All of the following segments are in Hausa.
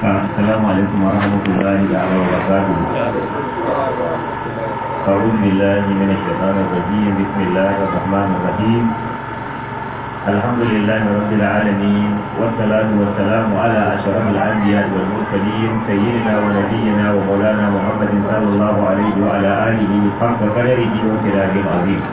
السلام عليكم ورحمة الله تعالى وبركاته أعوذ بالله من الشيطان الرجيم بسم الله الرحمن الرحيم الحمد لله رب العالمين والصلاة والسلام على أشرف الأنبياء والمرسلين سيدنا ونبينا ومولانا محمد صلى الله عليه وعلى آله حق قدره وكلامه العظيم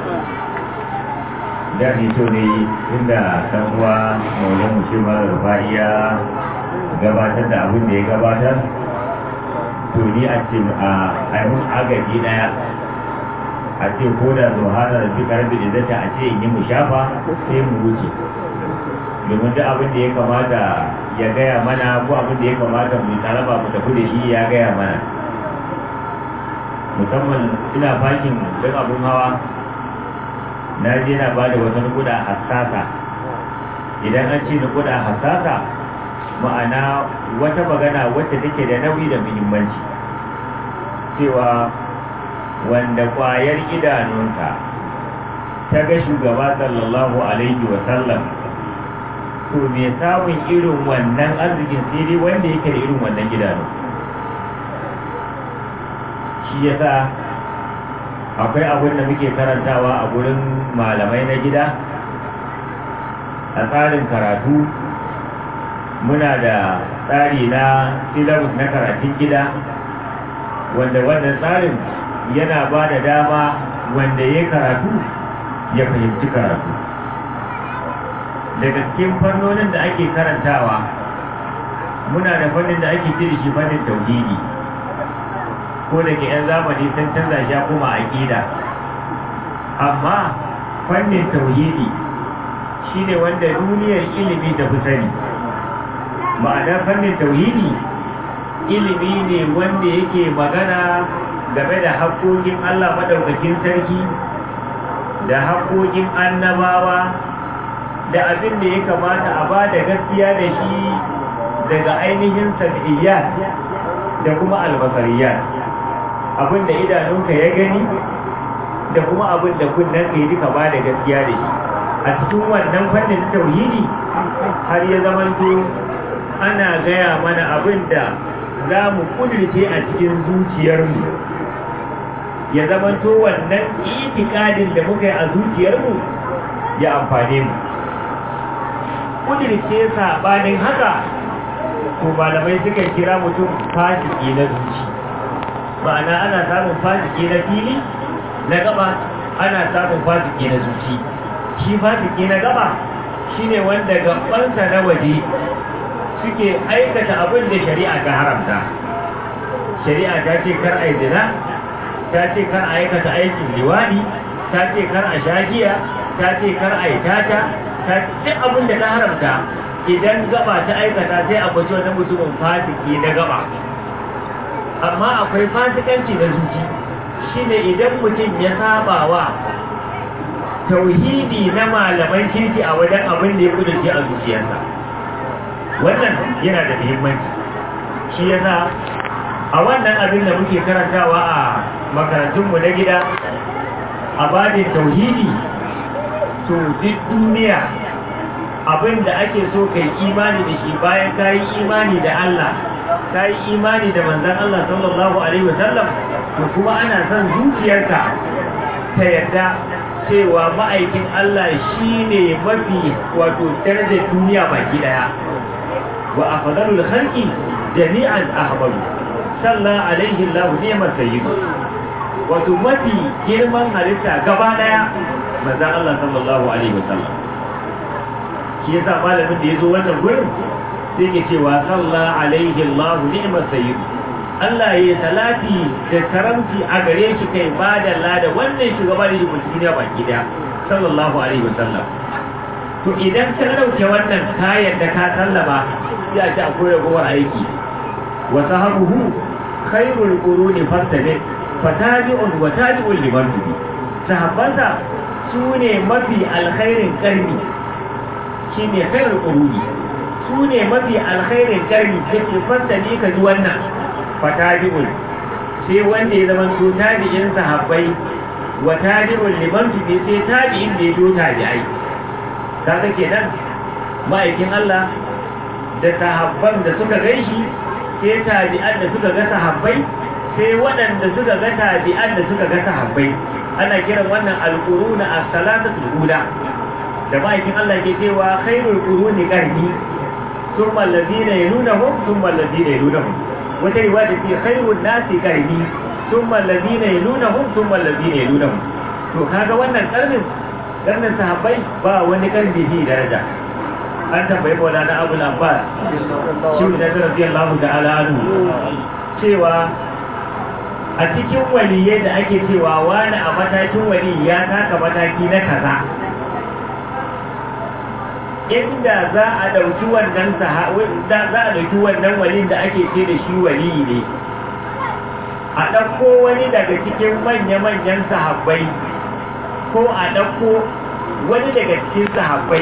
da ni so ne inda dan uwa maulan musulman rufa'iya gabatar da abin da ya gabatar to ni a ce a aihun agaji daya a ce ko da zuhana da fi karfi da zata a ce in yi mu shafa sai mu wuce domin duk abin da ya kamata ya gaya mana ko abin da ya kamata mu tsaraba mu tafi da shi ya gaya mana musamman ina fakin duk abin hawa na je na ba da wata nukuda hassasa idan an ce nukuda hassasa ma'ana wata magana wacce take da nauyi da muhimmanci cewa wanda kwayar idanunka ta ga shugaba sallallahu alaihi wa sallam to me samun irin wannan arzikin sai dai wanda yake da irin wannan idanu shi yasa akwai abin da muke karantawa a gurin malamai na gida a tsarin karatu muna da tsari na syllabus na karatun gida wanda wannan tsarin yana ba da dama wanda ya karatu ya fahimci karatu daga cikin fannonin da ake karantawa muna da fannin da ake cire shi fannin tauhidi ko da ke 'yan zamani sun canza shi kuma aƙida amma fannin tauhidi shine wanda duniyar ilimi ta fi sani ma'ana fannin tauhidi ilimi ne wanda yake magana game da haƙoƙin Allah maɗaukakin sarki da haƙoƙin annabawa da abin da ya kamata a ba da gaskiya da shi daga ainihin sab'iyyat da kuma albasariyat abin da idanunka ya gani da kuma abin da kunnen ka yi duka ba da gaskiya da shi a cikin wannan fannin tauhidi har ya zamanto ana gaya mana abin da za mu kudirce a cikin zuciyarmu ya zamanto wannan itikadin da muka yi a zuciyarmu ya amfane mu kudirce sabanin haka to malamai suka kira mutum fasiki na zuci ma'ana ana samun fasiki na fili na gaba ana samun fasiki na zuci shi fasiki na gaba shine wanda gabansa na waje suke aikata abin da shari'a ta haramta shari'a ta ce kar a zina ta ce kar a aikata aikin liwani ta ce kar a shagiya ta ce kar a tata ta ce abin da ta haramta idan gaba ta aikata sai a bace wani mutumin fasiki na gaba amma akwai fasikanci na zuci shine idan mutum ya saba wa tauhidi na malaman kirki a wajen abin da ya kudurce a zuciyarsa wannan yana da muhimmanci shi yasa a wannan abin da muke karantawa a makarantunmu na gida a babin tauhidi to duk duniya abin da ake so kai imani da shi bayan ka yi imani da Allah ka yi imani da manzan Allah sallallahu alaihi wasallam to kuma ana son zuciyarka ta yarda cewa ma'aikin Allah shine mafi wato darajar duniya baki daya wa afdalul khalqi jami'an ahmadu sallallahu alaihi Allah ni'mat sayyid wato mafi girman halitta gaba daya manzon Allah sallallahu alaihi wasallam shi yasa malamin da yazo wannan gurin sai ke cewa sallallahu alaihi Allah ni'mat sayyid Allah ya salati da karamci a gare shi kai ba da lada wannan shugaba da yake duniya baki daya sallallahu alaihi wasallam to idan ka dauke wannan kayan da ka sallama sai a ci akwai ragowar aiki wa sahabuhu khairul quruni fastabi fatabi'un wa tabi'un liman tubi sahabbansa su ne mafi alkhairin karni shine khairul quruni su ne mafi alkhairin karni yake fastabi ka ji wannan fatabi'un sai wanda ya zama su tabi'in sahabbai wa tabi'un liman tubi sai tabi'in da ya do tabi'ai kaga kenan ma'aikin Allah da sahabban da suka gaishi sai tabi'an da suka ga sahabbai sai waɗanda suka ga tabi'an da suka ga sahabbai ana kiran wannan alquruna as-salatatul ula da ma'aikin Allah ke cewa khairul quruni qarni thumma alladhina yalunahum thumma alladhina yalunahum wata riwaya ce khairun nasi qarni thumma alladhina yalunahum thumma alladhina yalunahum to kaga wannan karnin karnin sahabbai ba wani karni bi daraja an tambayi maulana abu abbas shi ne da radiyallahu ta'ala anhu cewa a cikin waliyai da ake cewa wani a matakin wali ya taka mataki na kaza inda za a ɗauki wannan za a ɗauki wannan walin da ake ce da shi wali ne a ɗauko wani daga cikin manya-manyan sahabbai ko a ɗauko wani daga cikin sahabbai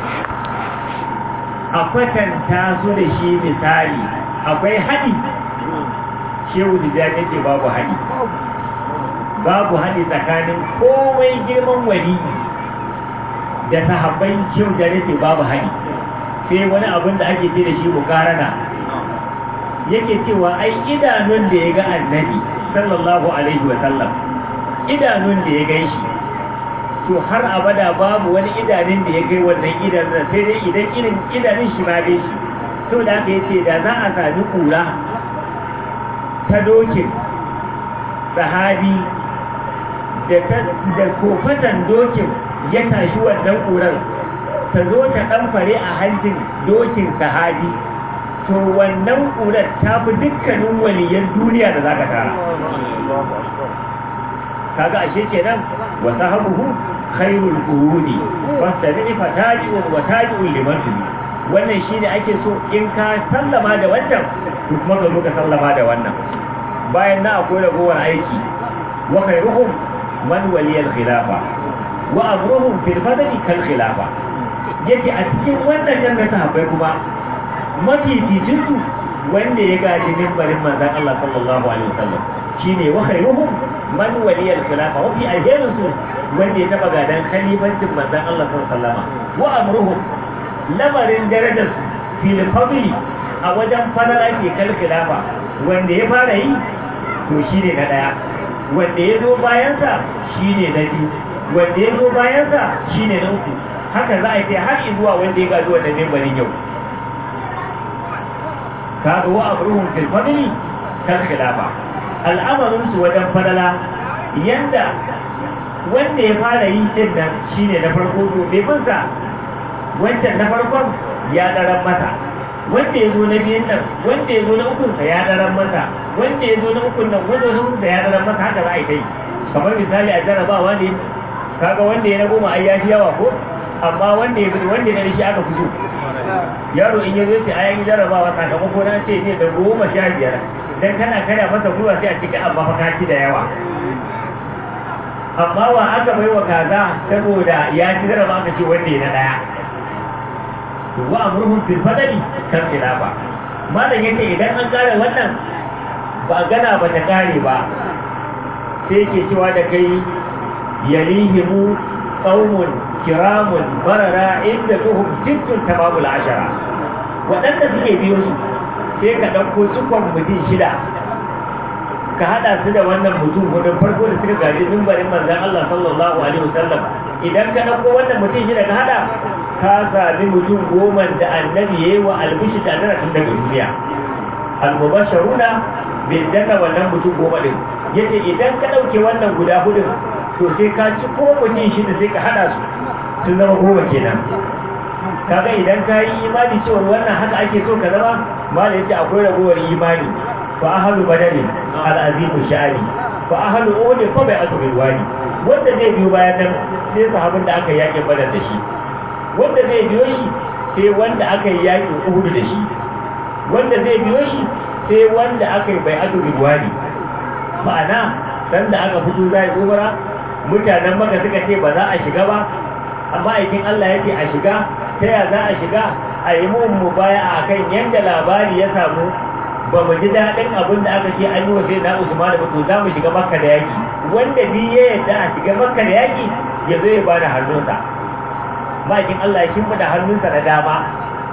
a kwatanta su da shi misali akwai haɗi shehu da ya ce babu haɗi babu haɗi tsakanin komai girman wali da sahabbai shehu da ya ce babu haɗi sai wani abin da ake ce da shi mukarana yake cewa ai idanun da ya ga annabi sallallahu alaihi wa sallam idanun da ya gan shi to har abada babu wani idanun da ya kai wannan idanun sai dai idan irin idanun shi ma dai shi to da aka yace da za a sami kura ta dokin sahabi da da kofatan dokin ya tashi wannan kuran ta zo ta ɗanfare a hancin dokin sahabi to wannan kurar ta fi dukkanin waliyan duniya da za ka tara kaga ashe kenan wa sahabuhu khairul quruni fastabi fa taji'un wa taji'un liman tubi wannan shine ake so in ka sallama da wannan to kuma ka zo ka sallama da wannan bayan na akwai ragowar aiki wa khairuhum man waliyal khilafa wa amruhum fil fadli kal khilafa yake a cikin wannan janga sahabbai kuma mafificin su wanda ya gaji mimbarin manzon Allah sallallahu alaihi wasallam shine wa khairuhum man waliyal khilafa wa fi alherin su wanda ya taba gadan khalifancin manzon Allah sallallahu alaihi wasallam wa amruhum lamarin darajar su fil fadli a wajen fadala ke kal khilafa wanda ya fara yi to shine na daya wanda ya zo bayansa shine na biyu wanda ya zo bayansa shine na uku haka za a yi har zuwa wanda ya gaji wannan mimbarin yau kaga wa amruhum fil fadli kal khilafa al'amarin su wajen fadala yanda wanda ya fara yi din nan shine na farko to bai bin sa wancan na farkon ya daren masa wanda ya zo na biyun nan wanda ya zo na ukun sa ya daren masa wanda ya zo na ukun nan wanda ya zo sa ya daren masa haka za a yi kai kamar misali a jarabawa ne kaga wanda ya na goma ai ya fi yawa ko amma wanda ya wanda ya shi aka fi so yaro in ya zo ce ayan jarabawa sakamako na ce ne da goma sha biyar dan kana kada masa gwiwa sai a cikin amma fa kaci da yawa amma wa aka bai wa kaza saboda ya ci jaraba aka ce wanda ya na daya to wa amruhum fil fadli kan khilafa malam yace idan an kare wannan ba gana ba ta kare ba sai ke cewa da kai yalihimu qaumun kiramun barara inda tuhum sittun tamamul ashara waɗanda suke biyo su sai ka ɗauko cikon mutum shida ka haɗa su da wannan mutum gudun farko da suka gaji mimbarin manzan Allah sallallahu alaihi wasallam idan ka ɗauko wannan mutum shida ka haɗa ka sami mutum goma da annabi ya yi wa albishi da tun daga duniya almubasharuna bin daka wannan mutum goma ɗin yace idan ka ɗauke wannan guda hudun to sai ka ci ko mutum shida sai ka haɗa su sun zama goma kenan kaga idan ka yi imani cewa wannan haka ake so ka zama mala yace akwai ragowar imani fa ahlu badani al-azimu sha'ani fa ahlu uhud fa bai atu wani wanda zai biyo bayan nan sai sahabin da aka yaki badar da shi wanda zai biyo shi sai wanda aka yi yaki uhud da shi wanda zai biyo shi sai wanda aka yi bai atu wani ma'ana dan da aka fito zai umara mutanen maka suka ce ba za a shiga ba amma aikin Allah yake a shiga ta ya za a shiga a yi mun mu baya a kan yadda labari ya samu ba mu ji daɗin abin da aka ce an yi wa sai na Usman da to za mu shiga makka da yaki wanda bi ya yadda a shiga makka da yaki ya zo ya ba da hannunsa ma'aikin Allah ya shimfiɗa hannunsa na dama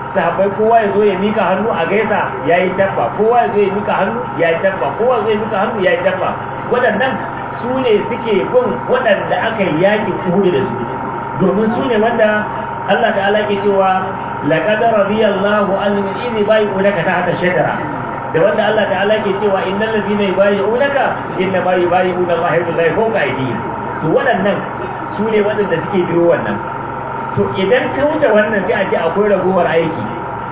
sahabbai kowa ya zo ya mika hannu a gaisa ya yi tabba kowa ya zo ya mika hannu ya yi tabba kowa ya zo ya mika hannu ya yi tabba waɗannan su ne suke bin waɗanda aka yi yaƙin uhudu da su domin su ne wanda Allah ta'ala ke cewa laqad radiyallahu anil idhi bai'unaka tahta shajara da wanda Allah ta'ala ke cewa innal ladina yubayyi'unaka inna ma yubayyi'una Allah yadullahi fawqa aydihim to waɗannan su ne waɗanda suke biyo wannan to idan ka wuce wannan sai a ce akwai ragowar aiki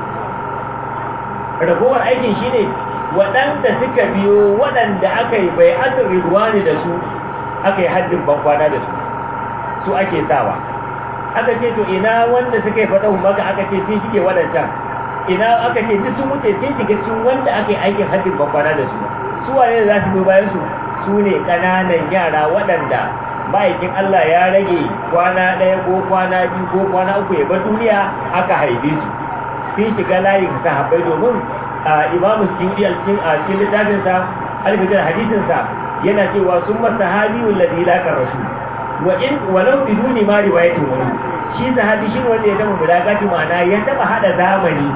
ragowar aikin shine waɗanda suka biyo waɗanda aka yi bai asir ridwani da su aka yi haddin bankwana da su su ake sawa aka ce to ina wanda suka yi faɗa maka aka ce sun shige waɗancan ina aka ce duk sun wuce sun shiga cikin wanda aka yi aikin haddin bankwana da su su wane za su biyo bayan su su ne ƙananan yara waɗanda ma'aikin Allah ya rage kwana ɗaya ko kwana biyu ko kwana uku ya bar duniya aka haife su sun shiga layin sahabbai domin a imamu suyudi a cikin littafinsa alfitar hadisinsa yana cewa sun masa sahabiyun ladhi la rasu wa in walau biduni ma riwayatin wani shi sahabi shi ne wanda ya taba mulakati ma'ana ya taba hada zamani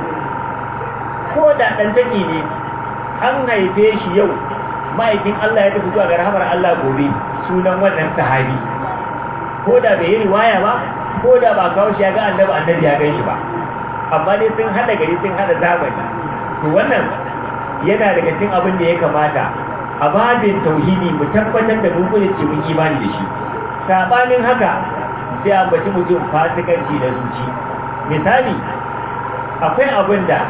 ko da dan take ne an haife shi yau ma'aikin Allah ya tafi zuwa ga rahamar Allah gobe sunan wannan sahabi ko da bai yi riwaya ba ko da ba kawo shi ya ga annabi annabi ya gan shi ba amma dai sun hada gari sun hada zamani to wannan yana daga cikin abin da ya kamata a babin tauhidi mu tabbatar da mun kudin mun imani da shi sabanin haka sai an baci mutum fasikanci da zuci misali akwai abin da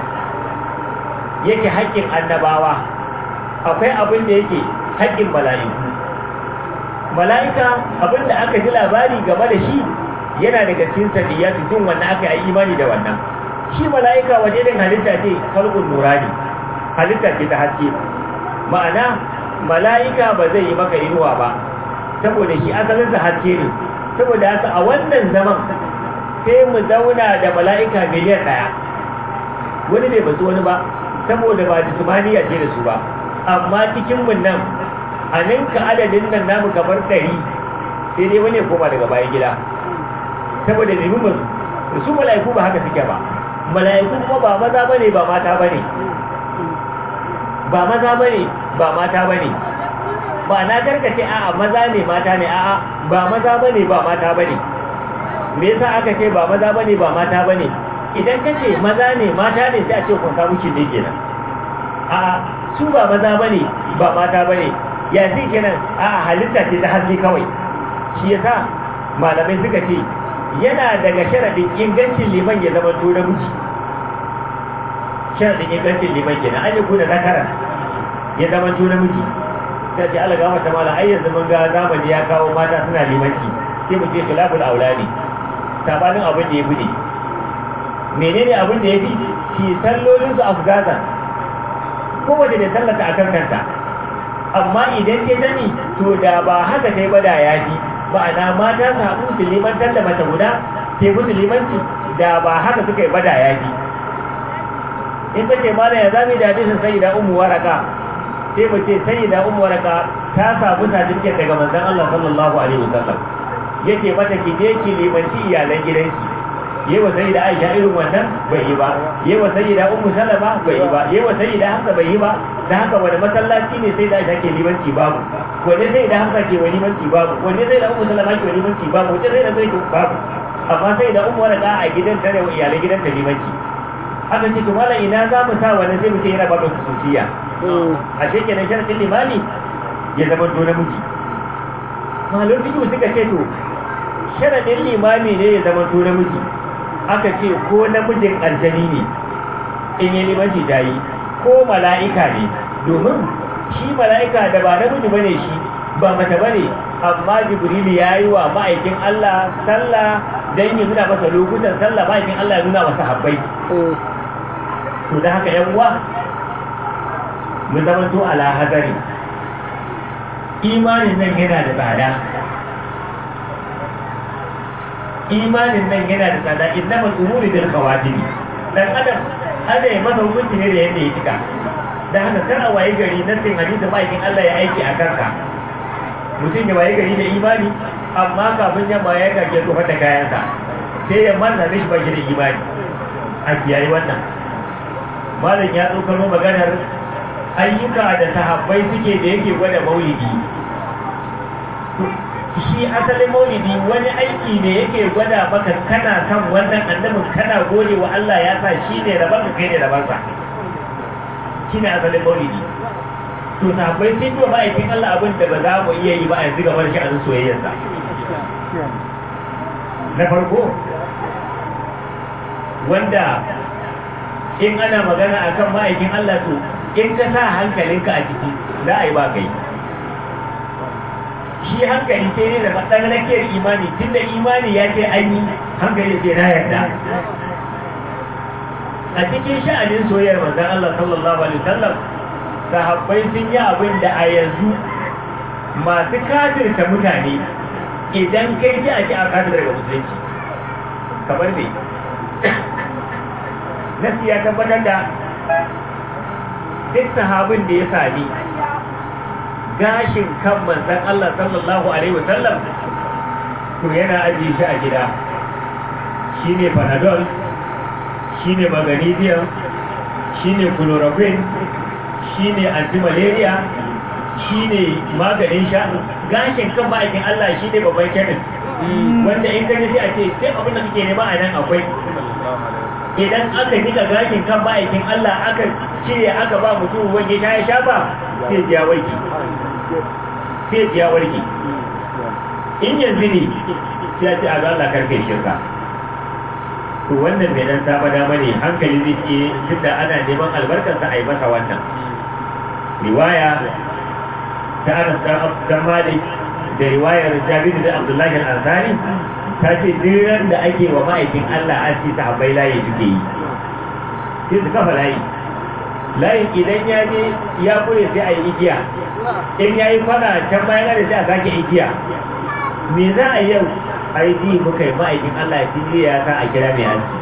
yake haƙƙin annabawa akwai abin da yake haƙƙin mala'iku mala'ika abin da aka ji labari game da shi yana daga cikin sadiyatu jin wannan aka yi imani da wannan shi mala'ika waje din halitta ce kalbun nurani halitta ce ta haske ma'ana mala'ika ba zai yi maka inuwa ba saboda shi asalin sa haske ne saboda haka a wannan zaman sai mu zauna da mala'ika miliyan ɗaya wani bai basu wani ba saboda ba jismaniya ce da su ba amma cikin mun nan a ninka adadin nan namu kamar ɗari sai dai wani ya koma daga bayan gida saboda nemi musu su mala'iku ba haka suke ba mala'iku kuma ba maza bane ba mata bane ba maza bane ba mata bane ba na karkace a'a maza ne mata ne a'a ba maza bane ba mata bane me yasa aka ce ba maza bane ba mata bane idan kace maza ne mata ne sai a ce kun samu kin kenan a'a su ba maza bane ba mata bane ya shi kenan a'a halitta ce ta haske kawai shi yasa malamai suka ce yana daga sharadin ingancin liman ya zama to namiji sharadin ingancin liman kenan an yi kuna zakaran ya zama to namiji ta ce Allah gama ta mala ai yanzu mun ga zamani ya kawo mata suna limanci sai mu ce khilaful aulani sabanin abin da ya fi ne menene abin da ya fi shi sallolin su afgazan kowace da sallata akan kanta amma idan ke sani to da ba haka sai ba da ya fi ma'ana mata su haɗu su limantar da mace guda sai musu limanci da ba haka suka yi ba da ya fi in ka ce mana ya zami da hadisin sai da umu waraka sai mu ce sai da umu waraka ta samu certificate daga manzon Allah sallallahu alaihi wasallam yake mata ki je ki limanci iyalan gidanki yewa sai da Aisha irin wannan bai yi ba yewa sai da Ummu Salama bai yi ba yewa sai da Hafsa bai yi ba da haka wani masallaci ne sai da Aisha ke limanci babu wani sai da Hafsa ke wani limanci babu wani sai da Ummu Salama ke wani limanci babu wani sai da Zaid babu amma sai da Ummu Waraka a gidan tare wa iyalan gidan ta limanci haka ce to mallan ina za mu sa wani zai mu ce yana ba da kusuciya a shekenan sharadin limani ya zama to namiji malon fiƙi suka ce to sharadin limami ne ya zama to namiji aka ce ko namijin aljani ne in yi limanci ta yi ko mala'ika ne domin shi mala'ika da ba namiji ba ne shi ba mata ba ne amma jibrilu ya yi wa ma'aikin Allah sallah don yi nuna masa lokutan sallah ma'aikin Allah ya nuna masa habbai to da haka yan uwa mu zama to ala hazari imanin nan yana da tsada imanin nan yana da tsada inna masumuri bil khawatim dan adam ana yi masa hukunci ne da yadda ya cika da haka kar a waye gari na sin hadisi ma'aikin Allah ya aiki a kanka mutum ya waye gari da imani amma kafin yamma ya kake tsofa da kayansa sai ya manna mishi ba shi da imani a kiyaye wannan malam ya tsokano maganar ayyuka da sahabbai suke da yake gwada maulidi shi asalin maulidi wani aiki ne yake gwada maka kana kan wannan annabin kana gode wa Allah ya sa shi ne rabar kai ne rabarsa shi ne asalin maulidi to sahabbai sun yi ma'aikin Allah abin da ba za mu iya yi ba a yanzu gabar shi a soyayyarsa na farko wanda in ana magana akan ma'aikin Allah to in ka sa hankalinka a ciki za a yi ba kai shi hankali sai ne da matsalar imani tunda imani ya ce an yi hankali sai na yarda a cikin sha'anin soyayyar manzon Allah sallallahu alaihi wasallam sahabbai sun yi abin da a yanzu masu kafirta mutane idan kai ji a ci a kafir daga musulunci kamar me nasi ya tabbatar da duk sahabin da ya sami gashin kan manzan Allah sallallahu Alaihi wasallam to yana ajiye shi a gida shi ne panadol shi ne magnesium shi ne chloroquine shi ne antimalaria shi ne maganin sha gashin kan ma'aikin Allah shi ne babban kenan wanda in ka sai a ce sai abin da kake nema a nan akwai idan aka nika gashin kan ma'aikin Allah aka cire aka ba mutum wange ta ya sha ba sai ya warke sai ya warke in yanzu ne sai ya ce a Allah karfe shirka to wannan bai dan saba dama ne hankali zai ce tunda ana neman albarkarsa a yi masa wannan riwaya ta Anas dan Malik da riwayar Jabir da Abdullahi al-Ansari ta ce diran da ake wa ma'aikin Allah an ci sahabbai layi suke yi sai su kafa layi layin idan ya je ya kure sai a yi igiya in ya yi kwana can bayan da sai a sake igiya me za a yau a yi ji muka yi ma'aikin Allah ya fi ya sa a kira mai hanci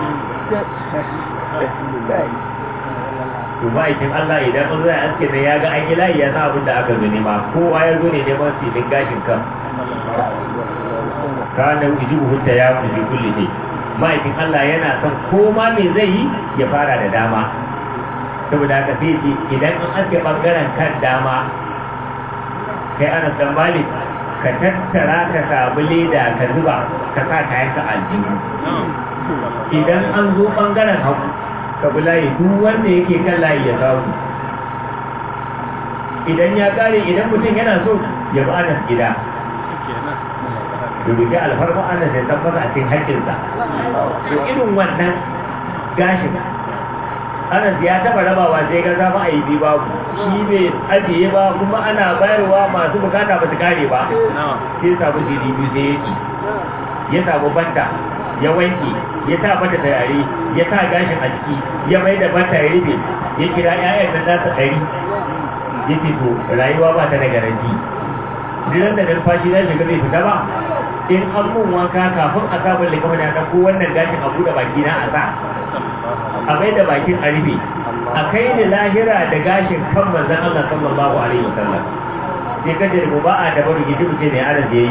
to ma'aikin Allah idan an zai aske ne ya ga an yi layi ya sa abin da aka zo nema kowa ya zo ne neman filin gashin kan kana ujibu hutta ya fi kulli ne ma'aikin Allah yana son koma me zai yi ya fara da dama saboda haka sai ce idan an aske bangaren kan dama kai ana dan malik ka tattara ka samu leda ka zuba ka sa kayan ka aljihu idan an zo bangaren hagu ka bi layi duk wanda yake kan layi ya samu idan ya kare idan mutum yana so ya bi anas gida rubuta alfarma anas ya tabbata a cikin haƙƙinsa to irin wannan gashin anas ya taba rabawa sai ga zama a yi bi babu shi bai ajiye ba kuma ana bayarwa masu bukata ba su kare ba sai samu jiri biyu sai ya ci ya samu banta ya wanke ya sa mata turare ya sa gashin a ciki ya mai da banta ya rufe ya kira 'ya'yan da nasa ɗari ya ce to rayuwa ba ta da garanti dinan da numfashi na shiga zai fita ba in an mun wanka kafin a sabon likama da ɗauko wannan gashin a buɗe baki na a sa a mai da bakin a rufe a kai ni lahira da gashin kan manzan Allah sallallahu alaihi wa sallam sai ka jirgu ba a dabaru gidi mutum ne ana da yi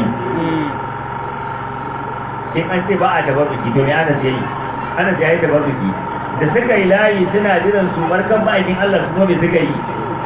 in an ce ba a dabaru gidi ne ana da yi ana da yi dabaru gidi da suka yi layi suna jiran su markan ma'aikin Allah su kuma me suka yi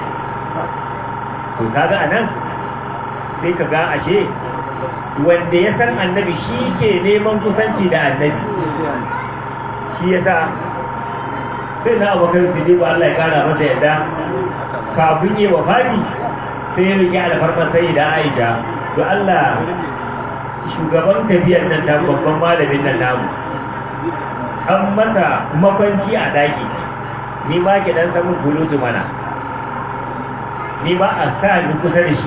to kaga anan sai ka ga ashe wanda ya san annabi shi ke neman kusanci da annabi shi ya sa sai na abokan su ba Allah ya kara masa yadda kafin yi wa fadi sai ya rike alfarmar sai da aisha to Allah shugaban tafiyar nan ta babban malamin nan namu an masa makwanci a daki ni ma ki dan samun bulutu mana ni ba a sa ni kusa da shi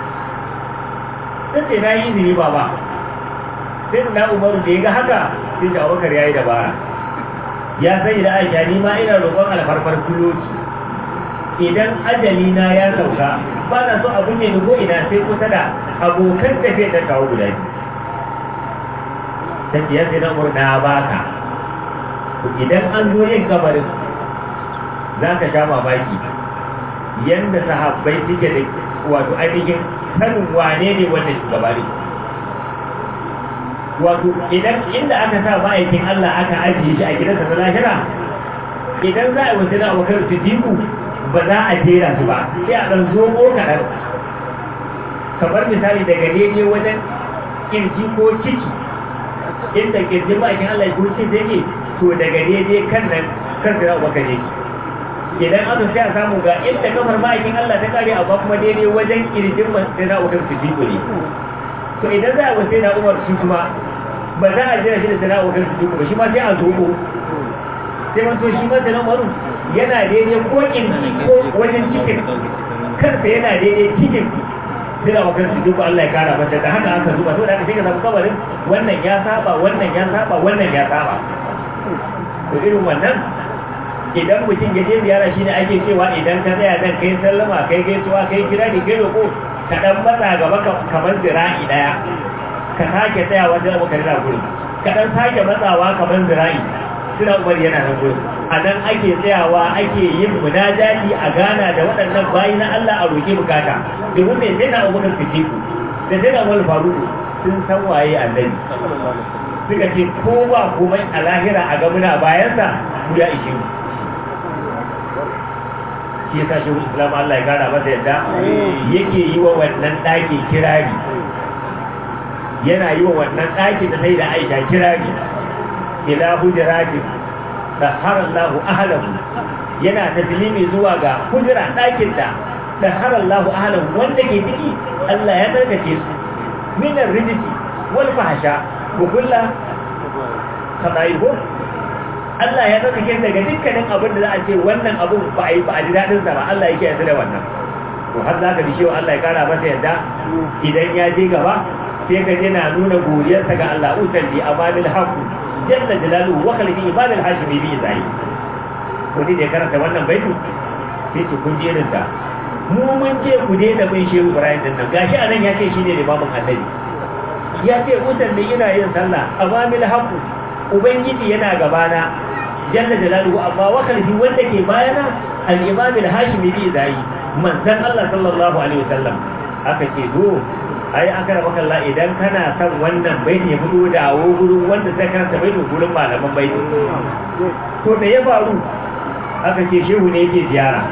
sai na yi izini ba ba sai na umaru da ya ga haka sai da abubakar ya yi dabara ya sai da aisha ni ma ina roƙon alfarfar kuloci idan ajali na ya sauka ba na so abun ne ko ina sai kusa da abokan tafiya ta kawo guda biyu ta ciyar sai na murna baka idan an zo yin kabarin za ka sha mamaki yadda sahabbai suke da wato ainihin sanin wane ne wannan shugaba ne wato idan inda aka sa ma'aikin Allah aka ajiye shi a gidansa na lahira idan za a yi wasu na abokan siddiqu ba za a jera su ba sai a ɗan zomo kaɗan kamar misali daga daidai wajen kirji ko ciki inda kirjin ma'aikin Allah ya kurci zai ne to daga daidai kan nan kan sai abokan yake idan aka sai a samu ga inda kafar ma'aikin Allah ta kare amma kuma daidai wajen kirjin sai na abokan siddiqu ne to idan za a wasu na umar shi kuma ba za a jira shi da sana abokan siddiqu ba shi ma sai a zomo sai manto shi ma sana umaru yana daidai ko kirji ko wajen cikin kansa yana daidai cikin suna wakar su duka Allah ya kara masa da haka aka zuba to da aka shiga samu kabarin wannan ya saba wannan ya saba wannan ya saba to irin wannan idan mutum ya je ziyara shi ne ake cewa idan ka tsaya nan kai sallama kai gaisuwa kai kira ni kai roko ka dan matsa gaba kamar zira'i daya ka sake tsaya wajen abokan da gurin ka dan sake matsawa kamar zira'i suna umar yana nan gurin a nan ake tsayawa ake yin munajati a gana da waɗannan bayi na Allah a roƙi bukata domin mai sai na abubakar fitiku da sai na wani faruku sun san waye annabi suka ce ko ba komai a lahira a gamuna bayansa ku ya ishe mu shi ya tashi wasu islam Allah ya kara masa yadda yake yi wa wannan ɗaki kirari yana yi wa wannan ɗaki da sai da aisha kirari ila hujratin daharallahu ahlahu yana taslimi zuwa ga hujra ɗakin da daharallahu ahlahu wanda ke ciki Allah ya tsarkake su min ar-rijsi wal fahsha wa kullu khadaihu Allah ya tsarkake daga dukkanin abin da za a ce wannan abun ba a yi ba a ji dadin sa ba Allah yake yarda da wannan to har zaka bi cewa Allah ya kara masa yadda idan ya je gaba sai ka je na nuna godiyarsa ga Allah usalli amanil haqq jalla jalaluhu wa khalqi ibad al-hashimi bi zai ko dai karanta wannan baitu sai ce kun je da mu mun ce ku dai da bin shehu Ibrahim din nan gashi anan ya ce shine limamin annabi ya ce mutan da yana yin sallah amamil haqu ubangiji yana gabana jalla jalaluhu amma wa khalqi wanda ke bayana al-imam al-hashimi bi zai manzon Allah sallallahu alaihi wasallam aka ce do ai an kana maka Allah idan kana son wannan baiti ya fito da awo gurin wanda sai karanta baiti gurin malaman baiti to da ya faru aka ce shehu ne yake ziyara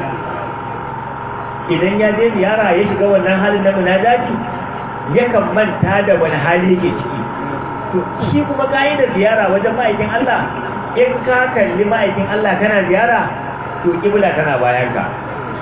idan ya je ziyara ya shiga wannan halin na munajati yakan manta da wani hali yake ciki to shi kuma da ziyara wajen ma'aikin Allah in ka kalli ma'aikin Allah kana ziyara to kibla tana bayan ka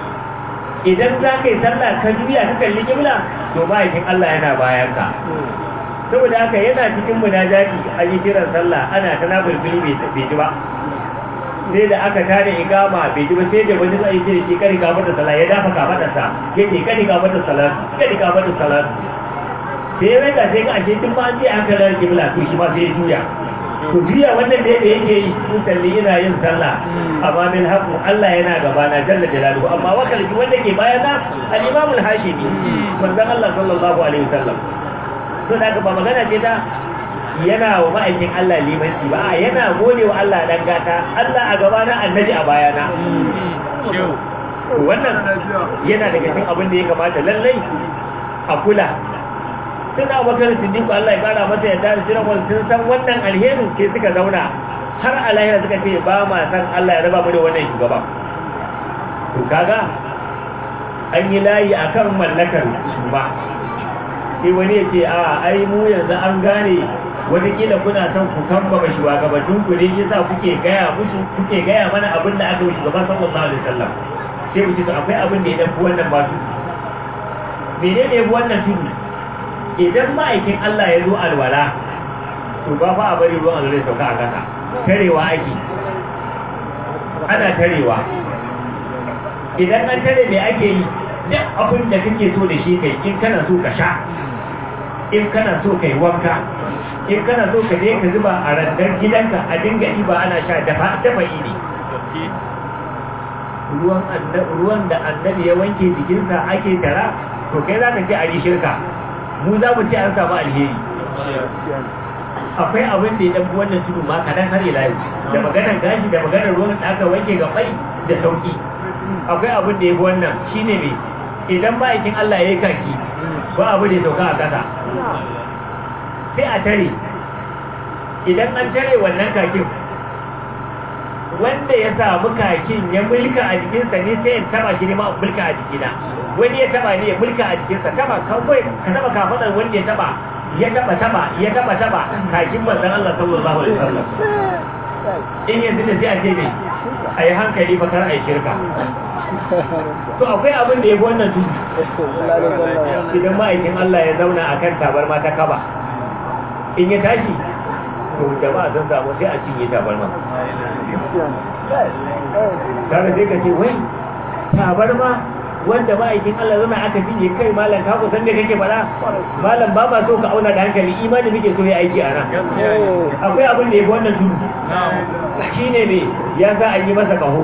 idan za ka yi sallah ka juya ka kalli kibla to ma'aikin Allah yana bayan ka saboda haka yana cikin munajati a yi kiran sallah ana ta na bulbuli bai ji ba sai da aka tare igama bai ji ba sai da wani zai ce shi kari ka mata sallah ya dafa ka mata sa yake kari ka mata sallah kari ka mata sallah sai ya rika sai ka ashe tun ba an ce aka lar kibla to shi ma sai ya juya to juya wannan da yake yi sun salli yana yin sallah amma min haƙu Allah yana gaba na jalla jalaluhu amma wakalci wanda ke bayana al-imam al-hashimi manzon Allah sallallahu alaihi wasallam to da ba magana ce ta yana wa ma'aikin Allah limanci ba a yana gode wa Allah dan gata Allah a gaba na annabi a bayana wannan yana daga cikin abin da ya kamata lallai a kula sun abubakar siddiqu Allah ya kara masa yadda da jiran wani sun san wannan alherin ke suka zauna har a lahira suka ce ba ma san Allah ya raba mu da wannan shugaba to kaga an yi layi akan mallakar su ba sai wani ya ce a ai mu yanzu an gane wataƙila kuna son ku kamba ba shugabannin ku ne yasa kuke gaya musu kuke gaya mana abin da aka yi shugaban sallallahu alaihi wasallam sai mu ce to akwai abin da ya dafi wannan ba su menene ya fi wannan tudu idan ma'aikin Allah ya zo alwala to ba fa a bari ruwan alwala sauka a kasa tarewa ake ana tarewa idan an tare me ake yi duk abin da kake so da shi kai in kana so ka sha in kana so kai wanka in kana so ka je ka zuba a randar gidanka a dinga ba ana sha dafa dafa ne ruwan ruwan da annabi ya wanke jikinsa ake tara to kai za ka ce a yi shirka mu za mu ce an samu alheri akwai abin da ya ɗan wannan tudu ma kaɗan har ila da maganar gashi da maganar ruwan da aka wanke ga bai da sauki akwai abin da ya fi wannan shine mai idan ma'aikin Allah ya yi kaki ba abu da ya sauka a ƙasa sai a tare idan an tare wannan kakin wanda ya samu kakin ya mulka a jikinsa ne sai in taba shi ne ma mulka a jikina wani ya taba ne ya mulka a jikinsa taba kawai ka taba kafadar wanda ya taba ya taba taba ya taba taba kakin manzon Allah sallallahu alaihi wasallam in yanzu da sai a ce ne a yi hankali fa kar a yi shirka to akwai abin da ya fi wannan tudu idan ma'aikin Allah ya zauna a kan tabarma ta kaba in ya tashi to jama'a sun samu sai a cinye tabarma kaga sai ka ce wai tabarma wanda ma'aikin Allah zama aka cinye kai malam ka kusan da kake fara malam ba ba so ka auna da hankali imani muke so ya aiki a nan akwai abin da ya fi wannan tudu shine ne ya za a yi masa kaho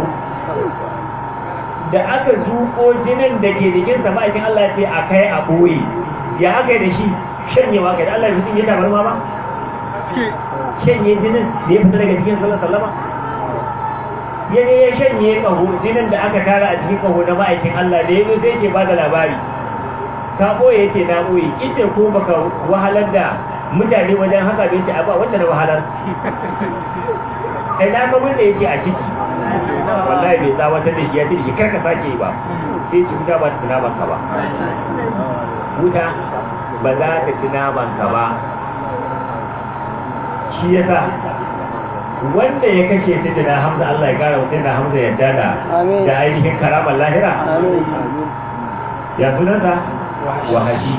da aka zuko jinin da ke jikinsa ma'aikin Allah ce a kai a ɓoye ya aka yi da shi shanyewa kai da Allah ya mutum ya tabar ma ba shanye jinin da ya fita daga cikin sallar sallama ya ne ya shanye ƙaho jinin da aka tara a cikin ƙaho na ma'aikin Allah da ya zo sai ke ba da labari ka ɓoye yake na ɓoye ita ko baka wahalar da mutane wajen haka bai ce a ba wanda na wahalar ai na kamar da yake a ciki wallahi bai tsawatar da shi ya ce da shi karka sake yi ba sai ci wuta ba ta ci naman ka ba wuta ba za ta ci naman ka ba shi ya sa wanda ya kashe ta da hamza Allah ya kara mutum da hamza yadda da da ainihin karamar lahira ya sunanta wahashi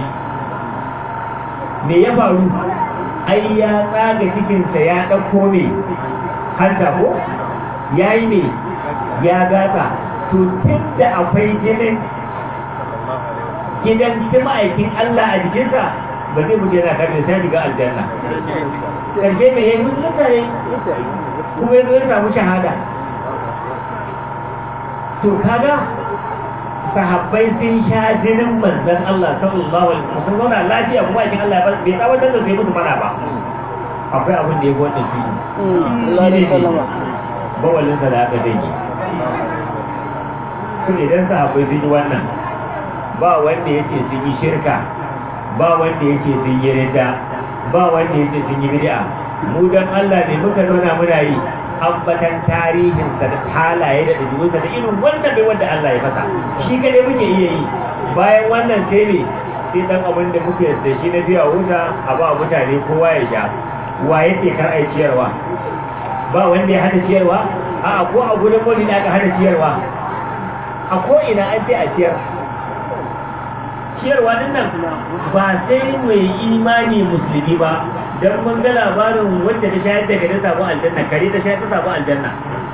me ya faru ai ya tsaga cikinsa ya ɗauko ne hanta ko ya yi ne ya gata to tun da akwai jinin gidan ma'aikin Allah a jikinsa ba zai mutu yana kafin sai shiga aljanna ƙarshe mai yayi mutu mutane kuma yanzu ya samu shahada to kaga sahabbai sun sha jinin manzan Allah sallallahu alaihi wasallam sun zauna lafiya kuma aikin Allah bai tsawatar da sai musu mana ba akwai abin da ya gwada shi bawalinsa da aka dangi sun idan sahabbai sun yi wannan ba wanda ya ce sun yi shirka ba wanda ya ce sun yi rida ba wanda ya ce sun yi bid'a mu dan Allah ne muka zauna muna yi ambatan tarihinsa da halaye da ɗabi'unsa da irin wanda bai wanda Allah ya fasa shi kadai muke iya yi bayan wannan sai ne sai dan abin da muke da shi na biya wuta a ba mutane kowa ya sha wa yake kar ai ciyarwa ba wanda ya hada ciyarwa a ko a gudun moli da aka hada ciyarwa a ko ina an sai a ciyar ciyarwa din nan ba sai mai imani musulmi ba don mun ga labarin wanda ta shayar da gari samu aljanna kare ta shayar ta samu aljanna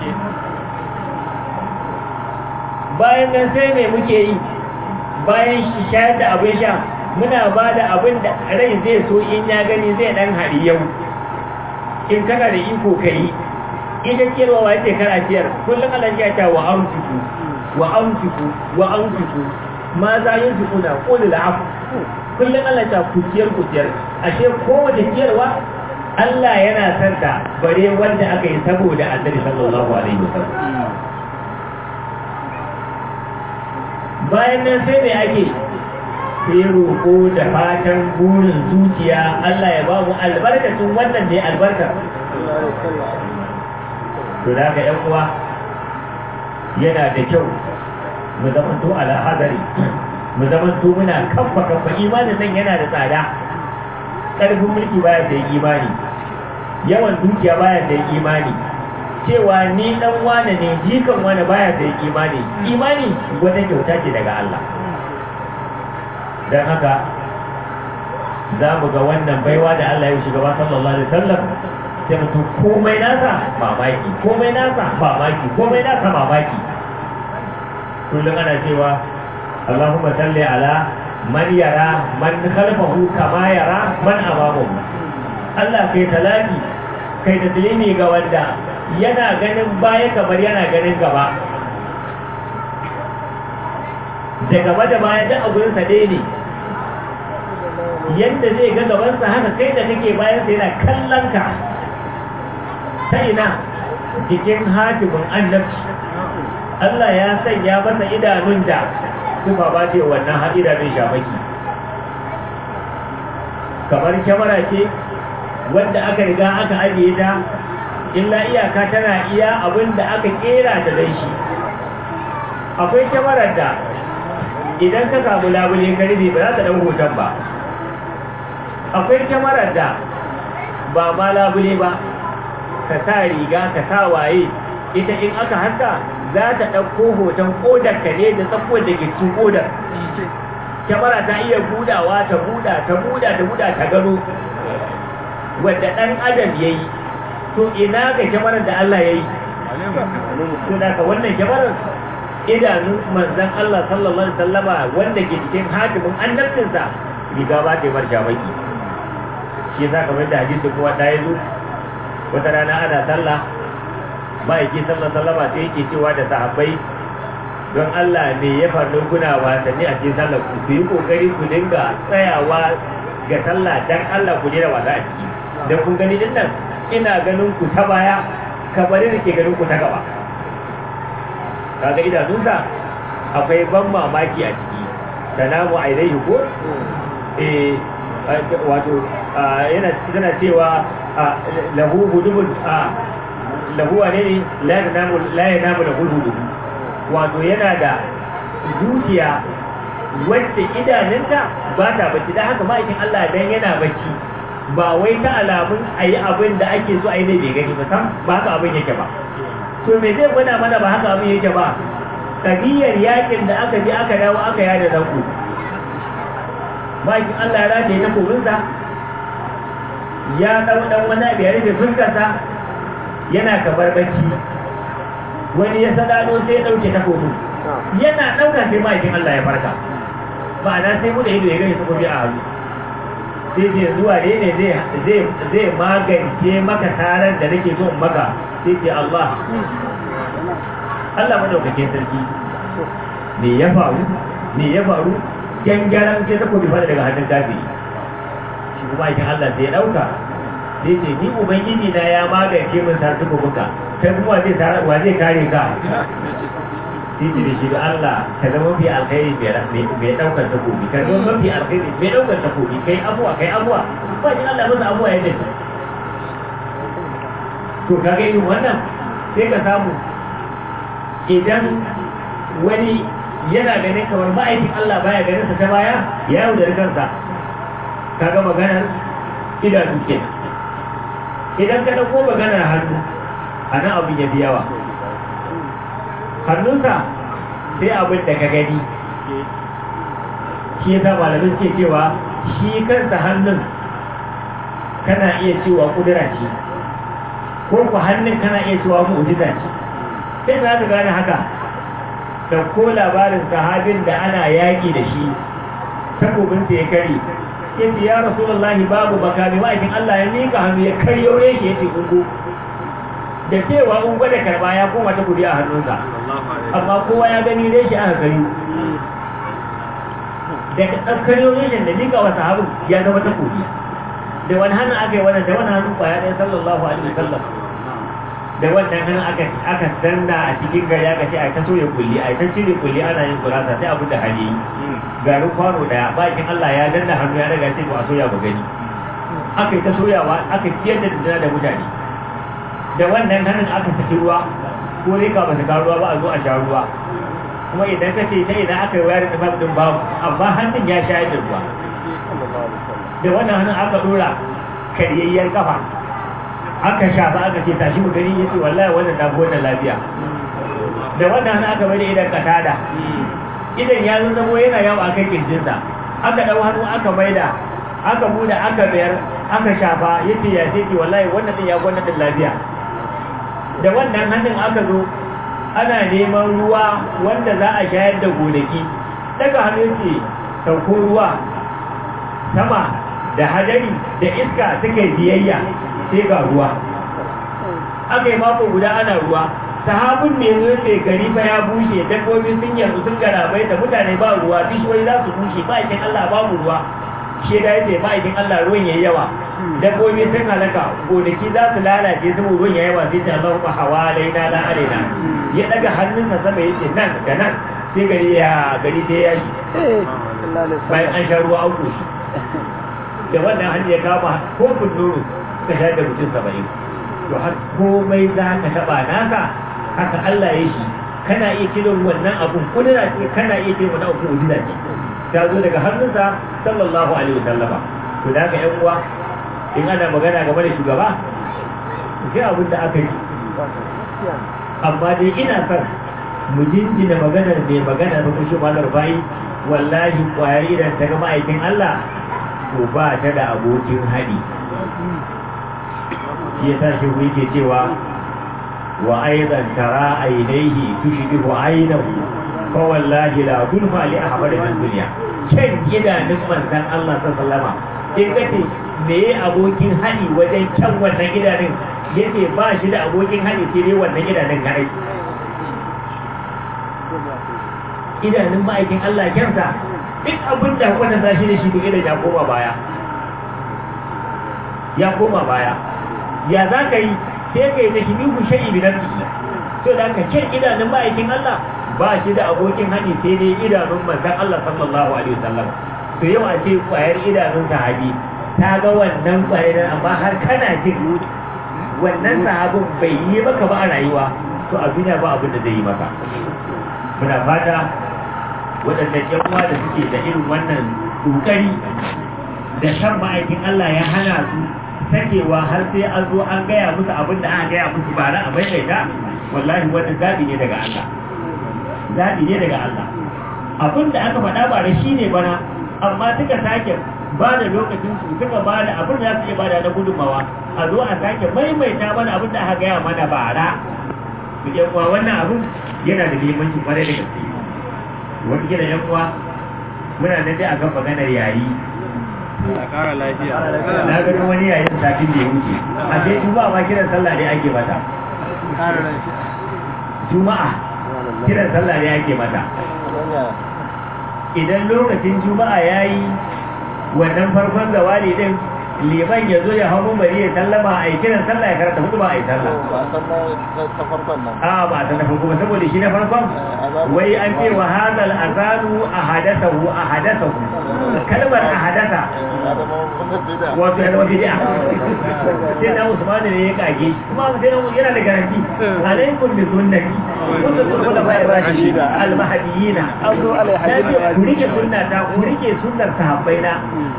bayan nan sai mai muke yi bayan shi shayar da abin sha muna ba da abin da rai zai so in ya gani zai dan hari yau in kana da iko ka yi ita ciyarwa wa yake kana ciyar kullum Allah ya ta wa amsiku wa amsiku wa amsiku ma za yin su kuna qul afu kullum Allah ta ku ciyar ku ciyar ashe kowace ciyarwa Allah yana san ta bare wanda aka yi saboda Annabi sallallahu alaihi wasallam bayan nan sai me ake sai roƙo da fatan burin zuciya Allah ya ba mu albarkacin wannan ne albarka to da ga uwa yana da kyau mu zamanto ala hadari mu zamanto muna kafa kafa imanin nan yana da tsada ƙarfin mulki baya da imani yawan dukiya baya da imani cewa ni dan wane ne jikan wane baya da imani imani wata kyauta ce daga Allah don haka za mu ga wannan baiwa da Allah ya shugaba sallallahu alaihi wasallam sai mutum komai nasa mamaki komai nasa mamaki komai nasa mamaki kullum ana cewa Allahumma salli ala man yara man khalfahu kama yara man amamahu Allah kai talaki kai da tilimi ga wanda yana ganin baya kamar yana ganin gaba da gaba da baya duk abun sa dai ne yadda zai ga gabansa haka kai da kake bayan sa yana kallon ka ta ina jikin hatimin annabci Allah ya sanya masa idanun da kuma ba ce wannan haɗira mai shamaki kamar kyamara ce wanda aka riga aka ajiye ta illa iyaka tana iya abin da aka kera ta dan shi akwai kyamarar da idan ka samu labule ka rufe ba za ta ɗau hoton ba akwai kyamarar da ba ma labule ba ka sa riga ka sa waye ita in aka haka za ta ɗauko hoton ƙodar ka ne da tsakuwar da ke cikin ƙodar kyamara ta iya budawa ta buda ta buda ta buda ta gano wadda ɗan adam ya yi to ina ga kyamarar da Allah ya yi to da ka wannan kyamarar idanun manzan Allah sallallahu alaihi sallama wanda ke cikin hatimin annabcinsa riga ba ta yi bar shamaki shi yasa kamar da hadisi kowa ɗaya zo wata rana ana sallah ma'aiki sallallahu sallama sai yake cewa da sahabbai don Allah ne ya faru kuna wasanni a cikin sallah ku ku yi kokari ku dinga tsayawa ga sallah dan Allah ku dena wasa a ciki dan kun gani din nan ina ganin ku ta baya kamar da ke ganin ku ta gaba kaga idanunsa akwai ban mamaki a ciki sanamu ailaihi ko eh wato yana tana cewa lahu hudubun lahu wane ne la yanamu la yanamu lahu hudubu wato yana da zuciya wacce idanunta ba ta bacci don haka ma'aikin Allah dan yana bacci ba wai ta alamun a yi abin da ake so a yi ne bai gani ba sam ba haka abin yake ba to me zai gwada mana ba haka abin yake ba kabiyar yakin da aka ji aka dawo aka yada zanku ma'aikin Allah ya rataye takobinsa ya ɗau ɗan wani abu ya rufe fuskarsa yana kamar bacci wani ya sadado sai ya dauke takobin yana dauka sai ma'aikin Allah ya farka ma'ana sai mu da ido ya gani takobi a hannu sai ce zuwa ne ne zai magance maka tarar da nake so in maka sai ce Allah Allah madaukakin sarki me ya faru me ya faru gangaran sai takobi fara daga hannun kafi shi kuma aikin Allah sai ya dauka sai ce ni ubangiji na ya magance min sa takobinka kai kuma wa zai kare ka titi da shi da Allah ka zama mafi alkhairi mai daukar takobi ka zama mafi alkhairi mai daukar takobi kai abuwa kai abuwa ba shi Allah masa abuwa ya dace to ka ga irin wannan sai ka samu idan wani yana ganin kamar ma'aikin Allah baya ganin sa ta baya ya yaudari kansa kaga maganar idanu kenan idan ka dauko maganar hannu a nan abin ya fi yawa hannunsa sai abin da ka gani shi yasa malamin ke cewa shi kansa hannun kana iya cewa kudura ce ko ku hannun kana iya cewa mu'jiza ce sai za ka gane haka da ko labarin sahabin da ana yaƙi da shi takobinsa ya kare yace ya rasulullahi babu makami ma'aikin Allah ya mika hannu ya karyo yake yace gungu da cewa in gwada karba ya koma ta kudi a hannunsa amma kowa ya gani dai shi aka gani da ɗaukar yoyin da mika wa sahabin ya zama ta kudi da wani hannun aka yi wannan da wani hannun kwaya ɗaya sallallahu alaihi wasallam da wannan hannun aka aka danna a cikin gari aka ce a ta soya kulli a ta cire kulli ana yin gurasa sai abin da hali garin kwano daya bakin Allah ya danna hannu ya daga ce to a soya ba gani aka yi ta soyawa aka ciyar da dindina da mutane da wannan hannun aka saki ruwa ko rika ba ta ruwa ba a zo a sha ruwa kuma idan ka ce ta idan aka yi wayar da din babu amma hannun ya shayar da ruwa da wannan hannun aka dora karyayyar kafa aka shafa aka ce tashi mu gani yace wallahi wannan da wannan lafiya da wannan hannun aka bada idan katada idan ya zama yana yawo akan kirjinsa aka dau hannu aka maida aka buɗe aka bayar aka shafa yace ya ce wallahi wannan din ya gwanna din lafiya da wannan hannun aka zo ana neman ruwa wanda za a shayar da gonaki daga hannun ce sauko ruwa sama da hadari da iska suka biyayya sai ga ruwa aka yi mako guda ana ruwa sahabin ne zo ce gari fa ya bushe dabbobi sun yanzu sun garabai da mutane ba ruwa bishiyoyi za su bushe ba ikin Allah babu ruwa shi da yace ba ikin Allah ruwan yayi yawa dabbobi sun halaka gonaki za su lalace saboda ruwan yayi yawa sai ta Allah ba hawalaina la alaina ya daga hannunsa sama yace nan da nan sai gari ya gari sai ya yi bayan an sha ruwa auku shi da wannan hanyar ya kama kofin nono ka shayar da mutum saba'in to har komai za ka taɓa naka haka Allah ya shi kana iya kiran wannan abun kudura ce kana iya kiran wannan abun kudura ce ta zo daga hannunsa sallallahu alaihi wasallama to da haka yan uwa in ana magana game da shugaba sai abin da aka yi amma dai ina son mu jinjina maganar mai magana da kushe malar bayi wallahi kwayar idan ta ga ma'aikin Allah to ba ta da abokin haɗi shi ya sa shi yake cewa wa aidan tara ainihi tushbihu ainahu fa wallahi la zulfa li ahmad min dunya kan idanun manzon Allah sallallahu alaihi in kace me abokin haɗi wajen can wannan idanun yace ba shi da abokin haɗi sai dai wannan idanun kadai idanun ma'aikin Allah kyansa duk abin da wanda za shi da shi duk idan ya koma baya ya koma baya ya za ka yi sai ka yi da shi bihu sha'i bi nafsi to da ka kyan idanun ma'aikin Allah ba shi da abokin hani sai dai idanun manzon Allah sallallahu alaihi wasallam to yau a ce kwayar idanun sahabi ta ga wannan kwayar amma har kana jin wannan sahabin bai yi maka ba a rayuwa to a duniya ba abin da zai yi maka muna fata waɗannan yan uwa da suke da irin wannan kokari da shan ma'aikin Allah ya hana su sakewa har sai an zo an gaya musu abin da aka gaya musu ba na a maimaita wallahi wannan zaɓi ne daga Allah zaɓi ne daga Allah abin da aka faɗa ba da shi ne bana amma suka sake ba da lokacin su suka ba da abin da za su iya ba da na gudunmawa a zo a sake maimaita mana abin da aka gaya mana bara su yan uwa wannan abin yana da muhimmanci kwarai da gaske wani gina yan uwa muna nan dai a kan maganar yayi a ƙara lafiya na ganin wani yayin satin da ya wuce a sai juma'a ma kiran sallah ne ake mata ƙara lafiya juma'a kiran sallah ne ake mata idan lokacin juma'a ya yi wannan farkon zawali din liman ya zo ya hau bari ya sallama a yi kiran sallah ya karanta hudu ba a yi sallah ta farkon nan a ba ta na farko ba saboda shi na farkon wai an ce wa hadal azanu a hadasahu a hadasahu kalmar a hadasa wato ya zama bid'a sai na Usman ne ya kage kuma sai na yana da garanti alaikum bi sunnati kuntu kullu fa rashida al mahdiyina Azu alaihi ku rike sunnata ku rike sunnar sahabbaina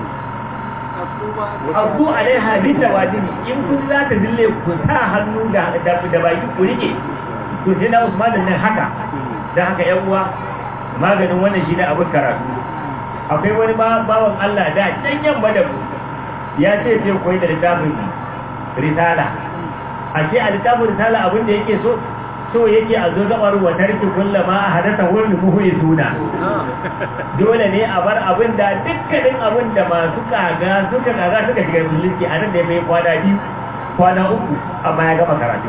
abu alaiha bi tawadini in kun za ta zille ku sa hannu da da da baki ku rike to sai na Usman nan haka dan haka yan uwa maganin wannan shine abin karatu akwai wani bawan Allah da can yamma da mu ya ce sai koyi da littafin risala a ce a littafin risala abin da yake so so yake a zo gabar wa tarki kullama a hadasa wurin muhuyi suna dole ne a bar abin da dukkanin abin da masu kaga suka kaga suka shiga musulunci a nan da ya mai kwana biyu kwana uku amma ya gama karatu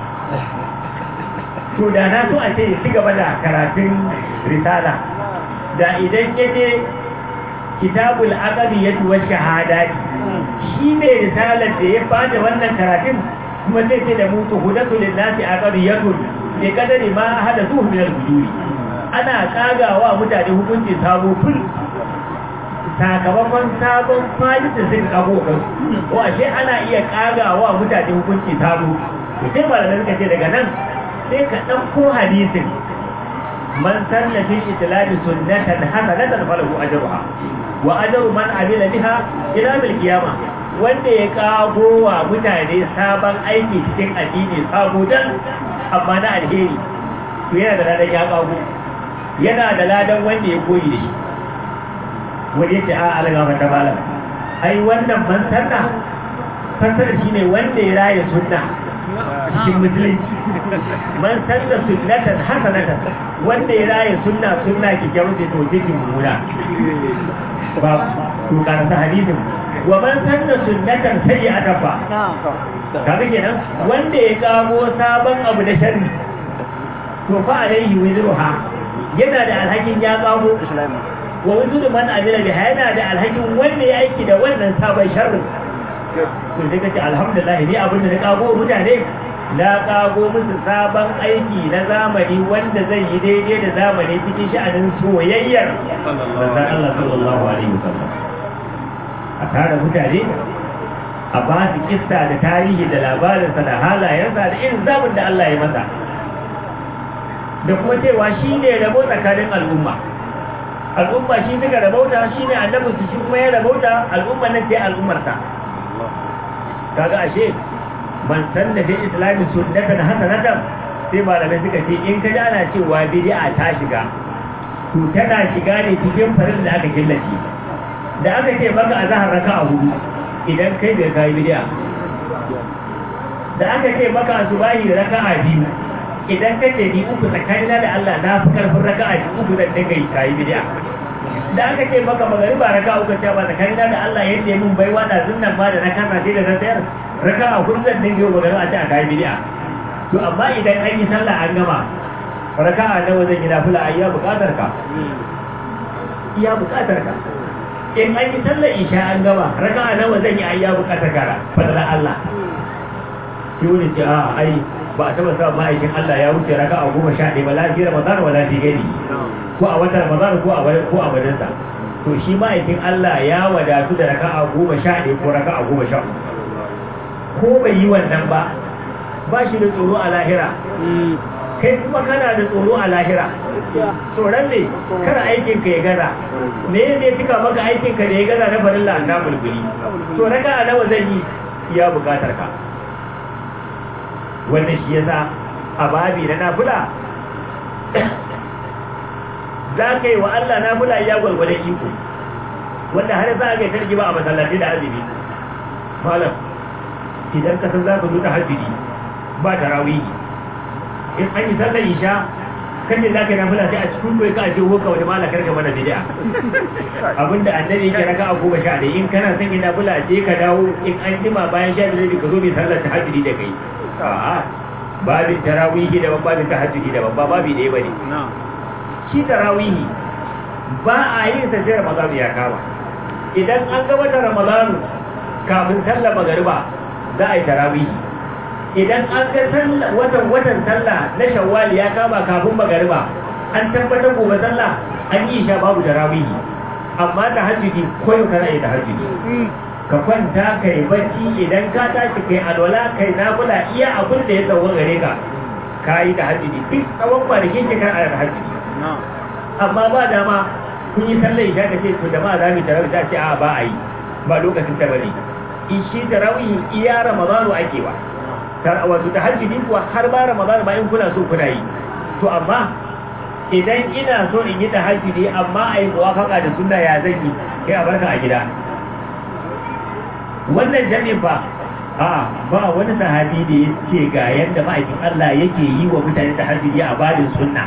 to da na so a ce ya ci gaba da karatun risala da idan ya je kitabul aqabi ya tuwa shahadati shi ne risalar da ya fada wannan karatun kuma sai ce da mutu hudatu lillahi aqabiyatun bi kadari ma hadathu min al-hujuri ana kagawa mutane hukunci sabo ful sakamakon sabon fajita sun kago kan ko ashe ana iya kagawa mutane hukunci sabo to sai malamai suka ce daga nan sai ka ɗauko hadisin man sanna fi itlami sunnatan hasanatan falahu ajruha wa ajru man amila biha ila bil qiyamah wanda ya kago wa mutane sabon aiki cikin addini sabo dan amma na alheri to yana da ladan ya kago yana da ladan wanda ya koyi da shi wani yace a alaga mata malam ai wannan man sanna fasara shine wanda ya raya sunna cikin musulunci man sanna sunnatan hasanatan wanda ya raya sunna sunna kikkiawar da to cikin mummuna ba to karanta hadisin wa man sanna sunnatan sayyi'atan fa kaga kenan wanda ya kamo sabon abu da sharri to fa alaihi wizruha yana da alhakin ya kamo wa wizru man amila bi yana da alhakin wanda ya aiki da wannan sabon sharri to sai kace alhamdulillah ni abin da na kago mutane na kago musu sabon aiki na zamani wanda zai yi daidai da zamani cikin sha'anin soyayyar manzon Allah sallallahu alaihi wasallam a tare mutane a ba su kissa da tarihi da labarinsa da halayensa da irin zaɓin da Allah ya masa da kuma cewa shi ne rabo tsakanin al'umma al'umma shi suka rabauta shi ne annabinsu shi kuma ya rabauta al'umma nan sai al'ummarsa kaga ashe man san da fi islamin sunnatan hasanatan sai malamai suka ce in ka ji ana cewa bid'a ta shiga to tana shiga ne cikin farin da aka killace da aka ce maka a zahar raka a hudu idan kai bai kai bid'a da aka ce maka a subahi da raka a biyu idan ka ce ni uku tsakanina da Allah na fi karfin raka a uku da dinga yi kai bid'a da aka ce maka magariba raka uku ce ba tsakanina da Allah yadda mun baiwa da sunnan ba da na kasa sai da na tsayar raka a hudu da dinga yi magariba a ce a kai bid'a to amma idan an yi sallah an gama raka'a nawa zan yi nafila a iya bukatar ka iya bukatar ka in an yi sallar isha an gama raka'a nawa zan yi a iya bukatar ka fadlan Allah shi wani ce a ai ba a taba samun ma'aikin Allah ya wuce raka'a goma sha ɗaya ba lafi Ramadan wa lafi gani ko a watan Ramadan ko a ko a wajensa to shi ma'aikin Allah ya wadatu da raka'a goma sha ɗaya ko raka'a goma sha ko bai yi wannan ba ba shi da tsoro a lahira kai kuma kana da tsoro a lahira tsoron ne kana aikin ka ya gaza me ne cika maka aikin ka da ya gaza na farilla an namun guri to raka a nawa zan yi ya bukatar ka wannan shi yasa a babi na nafula za ka yi wa Allah nafula ya gwalgwadon iko wanda har za a ga tarki ba a masallaci da azumi malam idan ka san za ka zo ta hajjiri ba tarawihi in an yi sallar isha kan ne za ka yi nafila sai a cikin bai ka ake hoka wani malakar ka mana bid'a abinda annabi yake raka a goma sha ɗaya in kana son yin nafila je ka dawo in an jima bayan sha biyu ka zo mai sallar tahajjudi da kai a'a babin tarawihi da babin tahajjudi da babba babi ɗaya bane shi tarawihi ba a yin sa sai ramadan ya kama idan an ga wata ramadanu kafin sallar magariba za a yi tarawihi idan an ga watan watan sallah na shawwal ya kama kafin magariba an tabbatar gobe sallah an yi sha babu tarawihi amma ta hajjudi koyo kana yi ta hajjudi ka kwanta ka yi bacci idan ka tashi kai alwala kai nafila iya abin da ya tsawo gare ka ka yi ta hajjudi duk tsawon kwanakin ki kan ta hajjudi amma ba dama kun yi sallar isha ka ce to jama'a za mu tarawih ta ce a ba a yi ba lokacin ta bane shi tarawih iya ramadanu ake ba wato ta hajjidi kuwa har ba ramadan ba in kuna so kuna yi to amma idan ina so in yi ta hajjidi amma a yi muwafaka da sunna ya zan yi kai a barka a gida wannan jami'in fa a ba wani sahabi da ya ce ga yadda ma'aikin Allah yake yi wa mutane ta hajjidi a badin sunna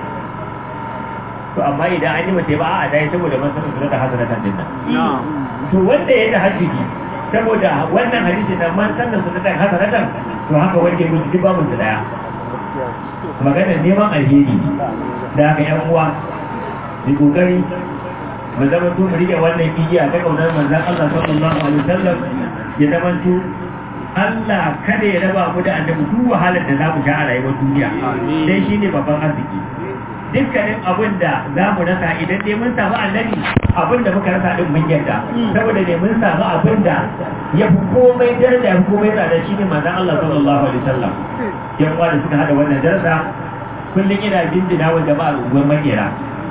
to amma idan an yi mace ba a dai saboda masarar sunna ta hasanatan din nan to wanda ya ta hajjidi saboda wannan hadisi na man sanna sunnatan hasanatan to haka wanda ya mutu babu su daya magana neman alheri da haka yan uwa da kokari mu zama to mu rike wannan igiya ta kaunar manzon Allah sallallahu alaihi wasallam ya zama to Allah kada ya raba mu da annabi duk wahalar da za mu sha a rayuwar duniya dai shine babban arziki dukkanin abin da za mu rasa idan dai mun samu annabi abin da muka rasa din mun yarda saboda ne mun samu abin da ya fi komai daraja ya fi komai tsada shi ne manzon Allah sallallahu alaihi wasallam yan uwa da suka hada wannan darasa kullum ina jinjina wa jama'ar unguwar makera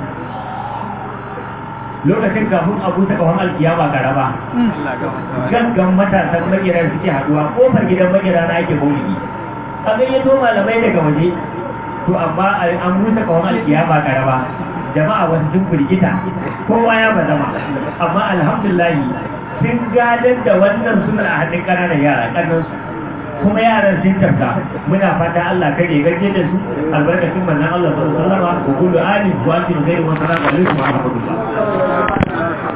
lokacin kafin abu ta kawon alkiyama karama gangan matasan makera suke haduwa kofar gidan makera na ake maulidi a gayyato malamai daga waje to amma an busa kawon alkiyama karama jama'a wasu sun firgita kowa ya bazama amma alhamdulahi sun gadar da wannan sunan a hannun ƙananan yara ƙannansu kuma yaran sun tafka muna fata Allah kare gaje da su albarkacin manzon Allah sallallahu alaihi wasallam wa kullu ali wa sallam wa sallam alaikum wa rahmatullah